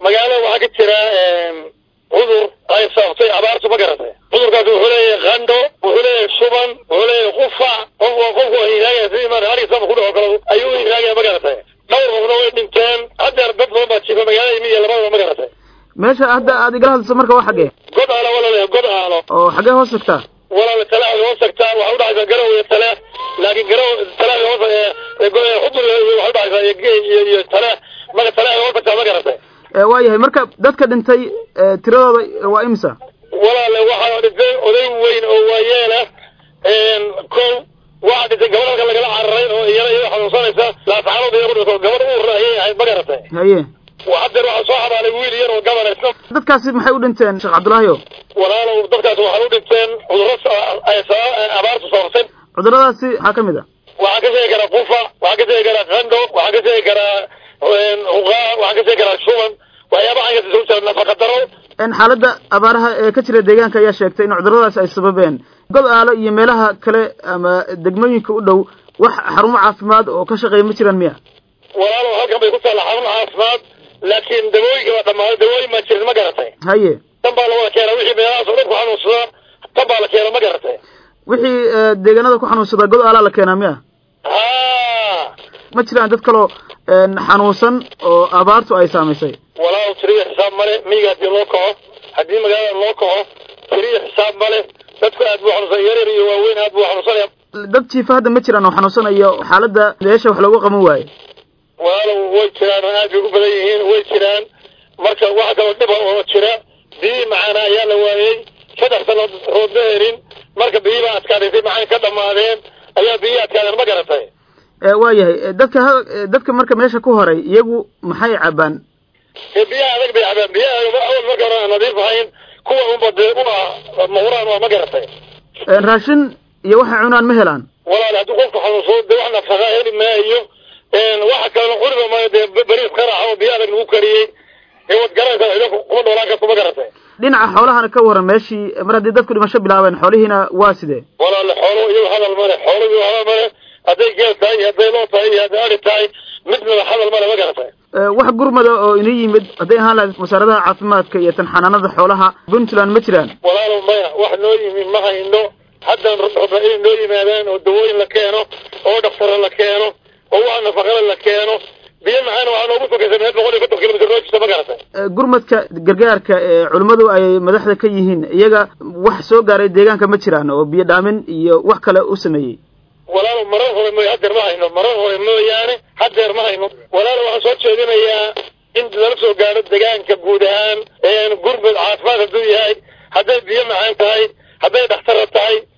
magaalada waxaa ka jira cudur ay sababtay abaartu ma garatay cudurkaas wuxuu leeyahay qandho wuxuu leeyahay suban wuxuu leeyahay qufac qofku qofku hiraagaya sidii mar halisaba ku dhaco kale ayuu hiraagaya ma garatay dhowr qofna way dhinteen haddeer dad badan baa jiifa magaalada miya labadaba ma garatay meesha hadda aad igala hadlayso marka waa xaggee god aalo walaalayahay god aalo oo xaggee hoos tagtaa walaala talaada hoos tagtaa waxay udhacaysaa garow iyo tale laakiin garow talaada hoos xudur waxay udhacaysaa iyo iyo tale marka talaada hoos tagtaa ma garatay waayahay marka dadka dhintay tiradooda waa imisa walaale waxaa dhintay oday weyn oo waayeela kow waxaa dhintay gabadh halka lagala cararay oo iyana iyada xanuunsanaysa laasaxaanood iyagu dhinto gabadh uurna ayay ahayd ma garatay haye haddeer waxaa soo xabaalay wiil yar oo gabana isna dadkaasi maxay u dhinteen sheekh cabdullaahi o walaalow dadkaasi waxay u dhinteen cudurro ay abaartu sababtay cuduradaasi maxaa ka mid a waxaa ka sheegi karaa qufa waxaa ka sheegi karaa qandho waxaa ka sheegi karaa huqaa waxaa ka sheegi karaa shuban waxyaabaha inkasta soo jira nafaqa daro xaaladda abaaraha ee ka jira deegaanka ayaa sheegtay in cuduradaasi ay sababeen god aalo iyo meelaha kale ama degmooyinka u dhow wax xarumo caafimaad oo ka shaqeeya ma jiraan miya walaalow halkan bay ku taalla xarun caafimaad laakiin dawooyinka baa dhammaaday dawooyin baa jirin ma garatay haye tan baa lawada keena wixii meelahaas oo dhan ku xanuunsada tan baa la keena ma garatay wixii deegaanada ku xanuunsada god aalaa la keenaa miya ha ma jiraan dad kaloo xanuunsan oo abaartu ay saamaysay walaalow tiriya xisaab male miyiga haddii loo kaco haddii magaalada loo kaco tiriya xisaab male dadku aad buu xanuunsan yaryar iyo waaweyn aad buu xanuunsanaya dad jiifa hadda ma jiraan oo xanuunsanayo xaaladda meesha wax loogu qaban waaye walaalow way jiraan oo aad bay u badan yihiin way jiraan marka waxa kaloo dhiba oo jira biyihii macaana ayaa la waayey saddex sanood roodma herin marka biyihii baa adkaadaysay macaan ka dhamaadeen ayaa biyihii adkaadeen ma garatay waayahay dadka dadka marka meesha ku horay iyagu maxay cabaan biyaha adag bay cabaan biyaha awal marka hore aan nadiif ahayn kuwa unba dee u ah mawraan waa ma garatay raashin iyo waxay cunaan ma helaan walaal haddii qofku xanuunsado dee wax nafaqa heli maayo waxa kalena quriba maayo dee beriis qaraaxa oo biyo adag lagu kariyey wad garanaysaa cido kuma dhoolaan karto ma garatay dhinaca xoolahana ka waran meeshii mar haddii dadku dhimasho bilaabeen xoolihiina waa sidee walaale xoolo iyagu hadal male xoolo iyagu hadal male hadday geel tahay iyo hadday loo tahay iyo hadday ari tahay midnaba hadal male ma garatay wax gurmada oo inoo yimid hadday ahaan lahayd wasaaradaha caafimaadka iyo tan xanaanada xoolaha puntland ma jiraan walaalow maya wax noo yimi ma hayno haddaan rabna inay noo yimaadaan oo dawooyin la keeno oo dhaktara la keeno oo wax nafaqale la keeno biyo macaana waxaa noogu sokaysa meel boqol iyo konton kilomitr noo jirta ma garatay gurmadka gargaarka ee culimmadu ay madaxda ka yihiin iyaga wax soo gaaray deegaanka ma jiraan oo biyo dhaamin iyo wax kale u sameeyey walaalo marar hore mooy haddeer ma hayno marar hore mooyaane haddeer ma hayno walaalo waxaan soo jeedinayaa in lala soo gaaro deegaanka guud ahaan gurmud caafimaad hadduu yahay hadday biyo macaan tahay hadday dhaktara tahay